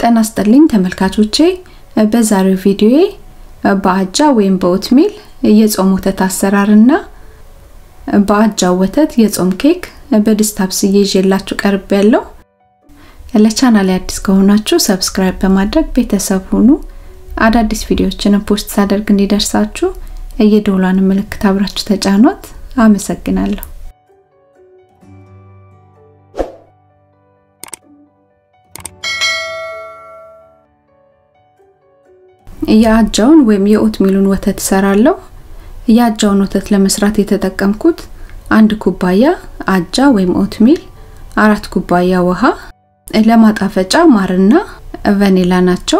ጤና ይስጥልኝ ተመልካቾቼ በዛሬው ቪዲዮዬ በአጃ ወይም በኦትሚል የጾም ወተት አሰራርና በአጃ ወተት የጾም ኬክ በድስት አብስዬ ይዤላችሁ ቀርብ ያለው ለቻናል አዲስ ከሆናችሁ ሰብስክራይብ በማድረግ ቤተሰብ ሁኑ። አዳዲስ ቪዲዮዎችን ፖስት ሳደርግ እንዲደርሳችሁ የደወሏን ምልክት አብራችሁ ተጫኗት። አመሰግናለሁ። የአጃውን ወይም የኦትሚሉን ወተት እሰራለሁ። የአጃውን ወተት ለመስራት የተጠቀምኩት አንድ ኩባያ አጃ ወይም ኦትሚል፣ አራት ኩባያ ውሃ፣ ለማጣፈጫ ማርና ቫኒላ ናቸው።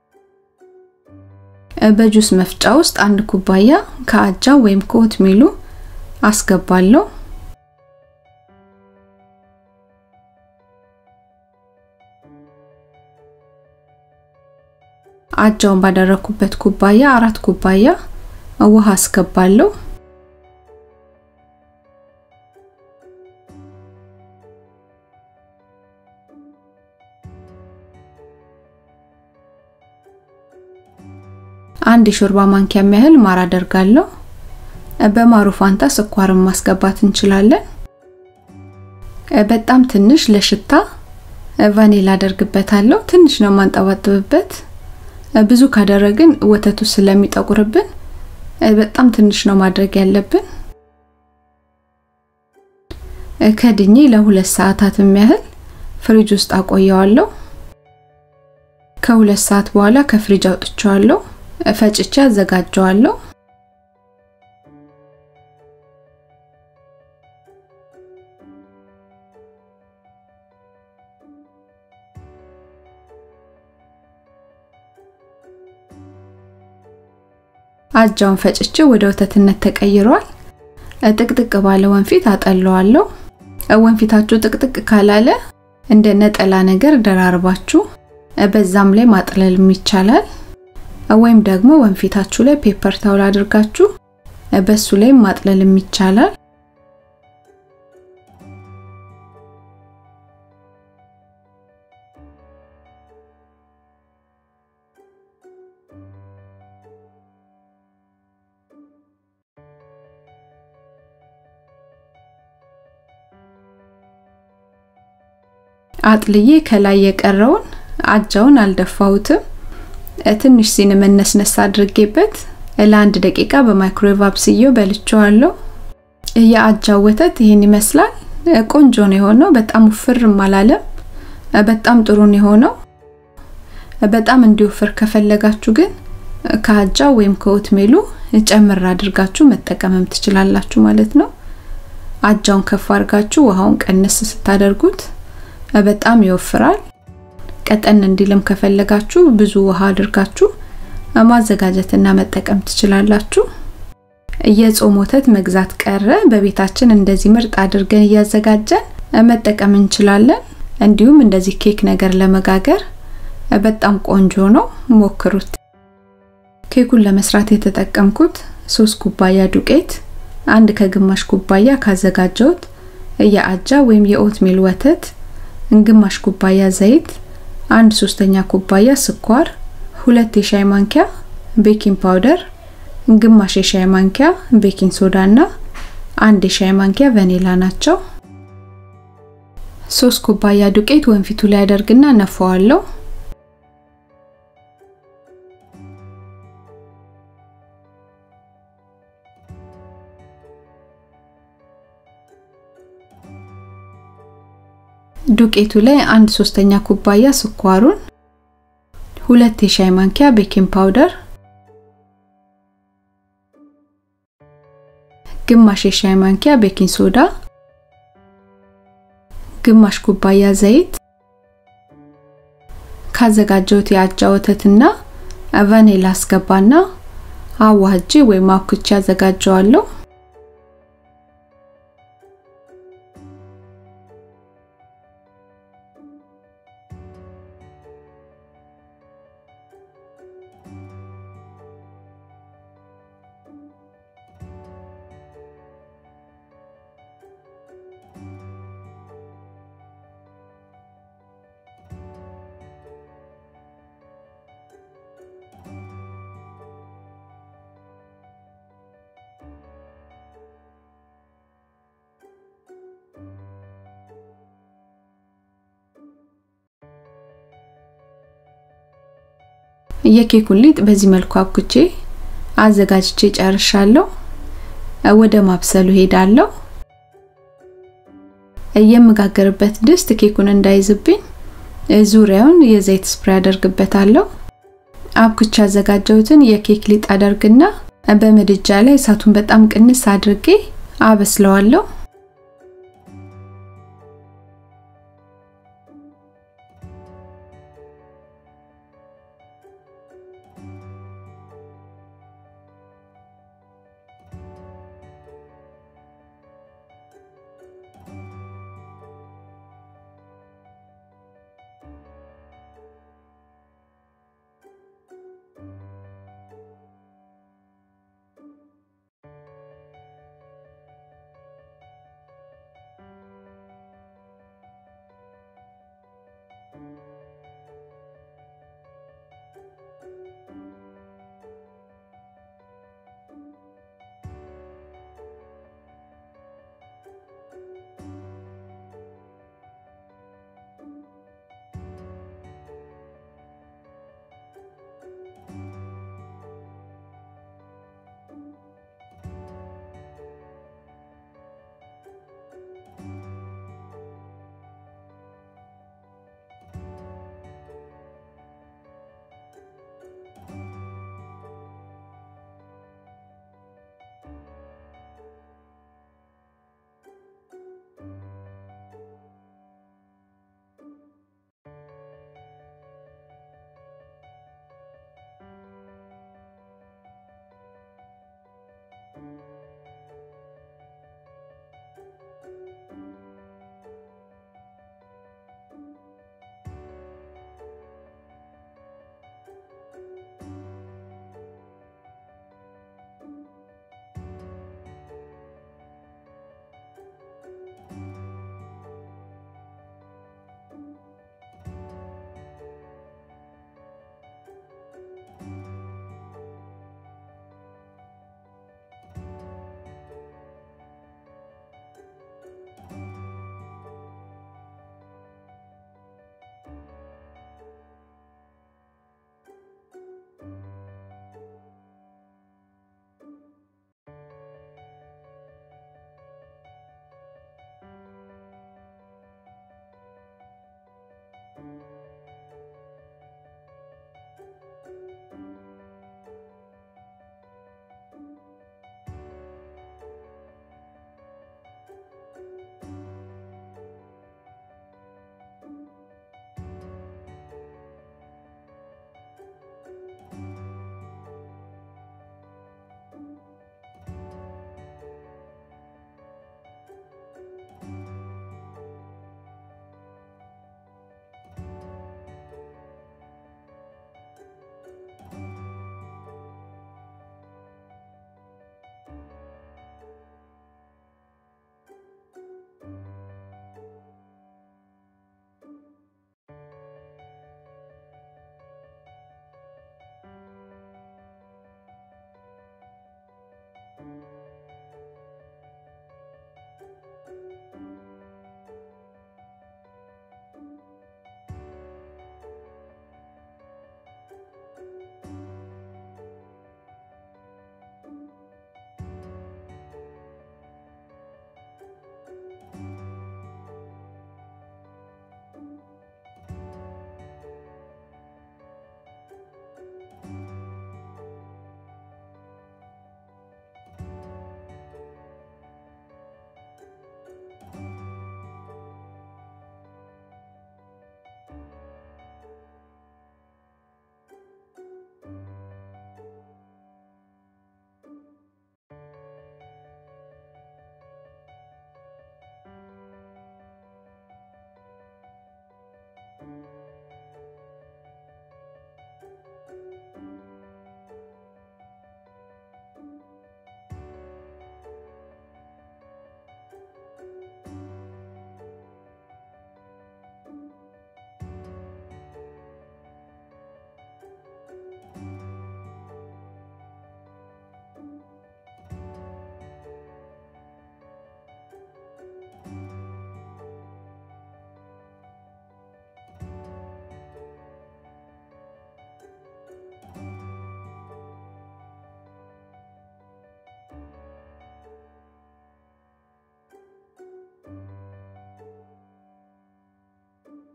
በጁስ መፍጫ ውስጥ አንድ ኩባያ ከአጃ ወይም ከኦትሚሉ አስገባለሁ። አጃውን ባደረኩበት ኩባያ አራት ኩባያ ውሃ አስገባለሁ። አንድ የሾርባ ማንኪያ ያህል ማር አደርጋለሁ። በማሩ ፋንታ ስኳርን ማስገባት እንችላለን። በጣም ትንሽ ለሽታ ቫኒላ አደርግበታለሁ። ትንሽ ነው የማንጠባጥብበት። ብዙ ካደረግን ወተቱ ስለሚጠቁርብን በጣም ትንሽ ነው ማድረግ ያለብን። ከድኜ ለሁለት ሰዓታት የሚያህል ፍሪጅ ውስጥ አቆየዋለሁ። ከሁለት ሰዓት በኋላ ከፍሪጅ አውጥቼዋለሁ። ፈጭቼ አዘጋጀዋለሁ። አጃውን ፈጭቼ ወደ ወተትነት ተቀይሯል። ጥቅጥቅ ባለ ወንፊት አጠለዋለሁ። ወንፊታችሁ ጥቅጥቅ ካላለ እንደ ነጠላ ነገር ደራርባችሁ በዛም ላይ ማጥለልም ይቻላል። ወይም ደግሞ ወንፊታችሁ ላይ ፔፐር ታውል አድርጋችሁ በሱ ላይ ማጥለልም ይቻላል። አጥልዬ ከላይ የቀረውን አጃውን አልደፋሁትም። ትንሽ ሲን መነስነስ አድርጌበት ለአንድ ደቂቃ በማይክሮዌቭ አብስዬው በልቼዋለሁ። የአጃው ወተት ይሄን ይመስላል። ቆንጆ ነው የሆነው። በጣም ውፍርም አላለም። በጣም ጥሩ ነው የሆነው። በጣም እንዲወፍር ከፈለጋችሁ ግን ከአጃው ወይም ከኦትሜሉ ጨምር አድርጋችሁ መጠቀምም ትችላላችሁ ማለት ነው። አጃውን ከፍ አድርጋችሁ ውሃውን ቀነስ ስታደርጉት በጣም ይወፍራል። ቀጠን እንዲልም ከፈለጋችሁ ብዙ ውሃ አድርጋችሁ ማዘጋጀትና መጠቀም ትችላላችሁ። የጾም ወተት መግዛት ቀረ፣ በቤታችን እንደዚህ ምርጥ አድርገን እያዘጋጀን መጠቀም እንችላለን። እንዲሁም እንደዚህ ኬክ ነገር ለመጋገር በጣም ቆንጆ ነው፣ ሞክሩት። ኬኩን ለመስራት የተጠቀምኩት ሶስት ኩባያ ዱቄት፣ አንድ ከግማሽ ኩባያ ካዘጋጀሁት የአጃ ወይም የኦትሚል ወተት፣ ግማሽ ኩባያ ዘይት አንድ ሶስተኛ ኩባያ ስኳር፣ ሁለት የሻይ ማንኪያ ቤኪንግ ፓውደር፣ ግማሽ የሻይ ማንኪያ ቤኪንግ ሶዳ እና አንድ የሻይ ማንኪያ ቫኒላ ናቸው። ሶስት ኩባያ ዱቄት ወንፊቱ ላይ አደርግና ነፋዋለሁ። ዱቄቱ ላይ አንድ ሶስተኛ ኩባያ ስኳሩን፣ ሁለት የሻይ ማንኪያ ቤኪንግ ፓውደር፣ ግማሽ የሻይ ማንኪያ ቤኪንግ ሶዳ፣ ግማሽ ኩባያ ዘይት፣ ካዘጋጀሁት የአጃ ወተትና ቫኒላ አስገባና አዋህጄ ወይም አብኩቼ አዘጋጀዋለሁ። የኬኩን ሊጥ በዚህ መልኩ አብኩቼ አዘጋጅቼ ጨርሻለሁ። ወደ ማብሰሉ ሄዳለሁ። የምጋገርበት ድስት ኬኩን እንዳይዝብኝ ዙሪያውን የዘይት ስፕሬይ አደርግበታለሁ። አብኩቼ ያዘጋጀሁትን የኬክ ሊጥ አደርግና በምድጃ ላይ እሳቱን በጣም ቅንስ አድርጌ አበስለዋለሁ።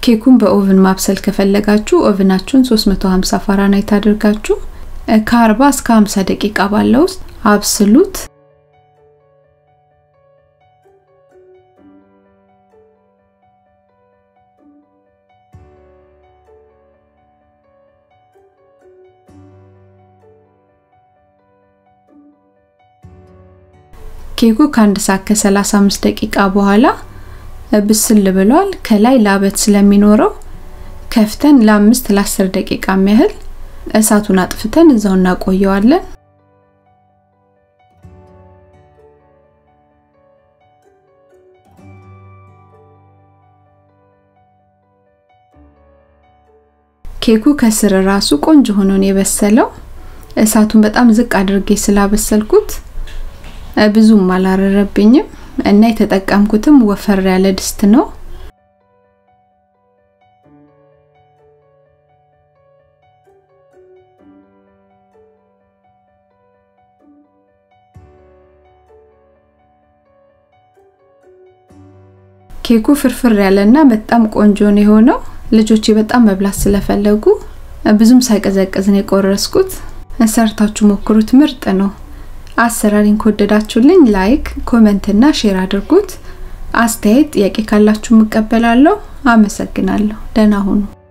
ኬኩን በኦቭን ማብሰል ከፈለጋችሁ ኦቭናችሁን 350 ፋራናይት አድርጋችሁ ከ40 እስከ 50 ደቂቃ ባለው ውስጥ አብስሉት። ኬኩ ከአንድ ሰዓት ከ35 ደቂቃ በኋላ ብስል ብሏል። ከላይ ላበት ስለሚኖረው ከፍተን ለአምስት ለአስር ደቂቃ ያህል እሳቱን አጥፍተን እዛው እናቆየዋለን። ኬኩ ከስር ራሱ ቆንጆ ሆኖ ነው የበሰለው። እሳቱን በጣም ዝቅ አድርጌ ስላበሰልኩት ብዙም አላረረብኝም እና የተጠቀምኩትም ወፈር ያለ ድስት ነው። ኬኩ ፍርፍር ያለና በጣም ቆንጆ ነው የሆነው። ልጆቼ በጣም መብላት ስለፈለጉ ብዙም ሳይቀዘቅዝ ነው የቆረስኩት። ሰርታችሁ ሞክሩት፣ ምርጥ ነው። አሰራሪን ከወደዳችሁልኝ ላይክ፣ ኮሜንት እና ሼር አድርጉት። አስተያየት፣ ጥያቄ ካላችሁ እቀበላለሁ። አመሰግናለሁ። ደህና ሁኑ።